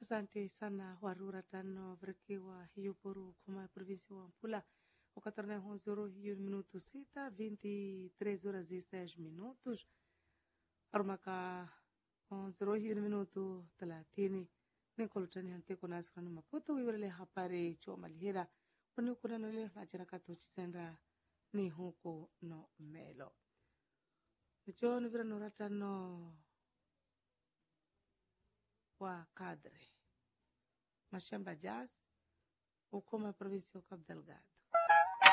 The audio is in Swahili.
Asante sana warura tano vrekiwa hiyo poru kuma província wa Mpula ukatarna honzoro hiyo minuto sita 23 horas e 6 minutos arumaka honzoro hiyo minuto 30 nikolutani hante kuna askrani maputo wiwele hapare chwa malihera kuni kuna nole nachira katochi senda ni huko no melo nicho nivira noratano wa kadre mashamba jazz ukoma província ya Cabo Delgado